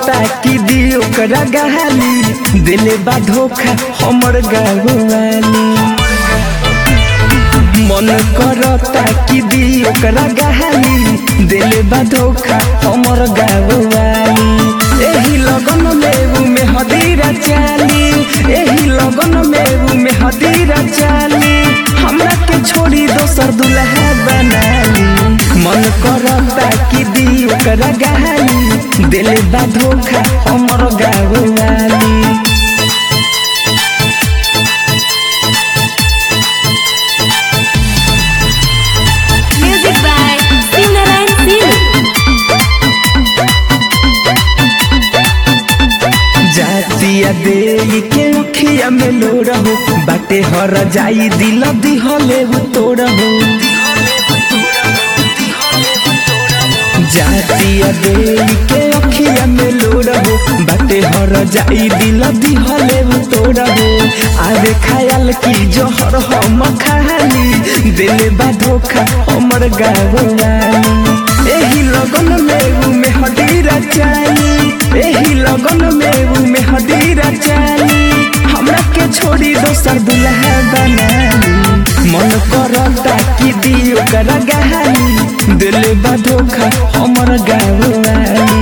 करता कि दी ओकरा गहाली दिले बा धोखा हमर गाँवाली मन करता कि दी ओकरा गहाली दिले बा धोखा हमर गाँवाली एही लगन में में हदीरा चाली एही लगन में में हदीरा चाली हमरा के छोड़ी दोसर दुल्हा बनाली मन करता कि दी ओकरा गहाली दिले बा धोखा हमर गाँवाली Music by Singarayan Singh. जातिया दे के अखिया में लो रहो बाटे हर जाई दिल दिहले हो तो रहो जातिया दे के अखिया में लो रहो बाटे हर जाई दिल दिहले हो तो रहो आवे ख्याल की जोहर हम खाली दिल बा धोखा हमर गाँवाली एही लगन में ऊ में हदीरा चाली एही लगन में ऊ में हदीरा चाली हमरा के छोड़ी दोसर दुल्हा बनाली मन करता कि दी ओकरा गहाली दिल बा धोखा हमर गाँवाली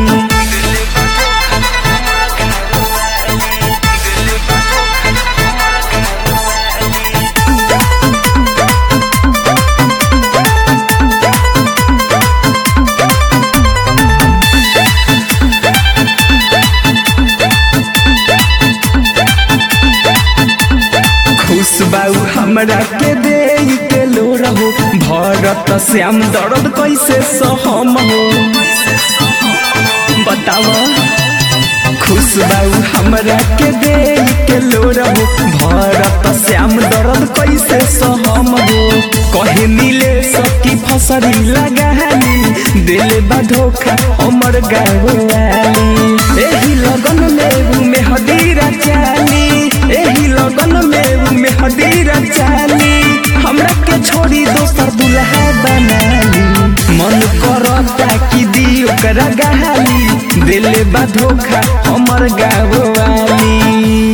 खुश बाऊ हमरा के दे के लो रहो भरत श्याम दर्द कैसे सहम हो बताव खुश बाऊ हमरा के दे के लो रहो भरत श्याम दर्द कैसे सहम हो कहे मिले सकी फसरी लगाली दिल बा धोखा हमर गाँवाली एही लगन में में हदीरा चाली एही लगन में में हदीरा चाली हमरा के छोड़ी दोसर दुल्हा बनाली मन करता कि दी ओकरा गहाली दिल बा धोखा हमर गाँवाली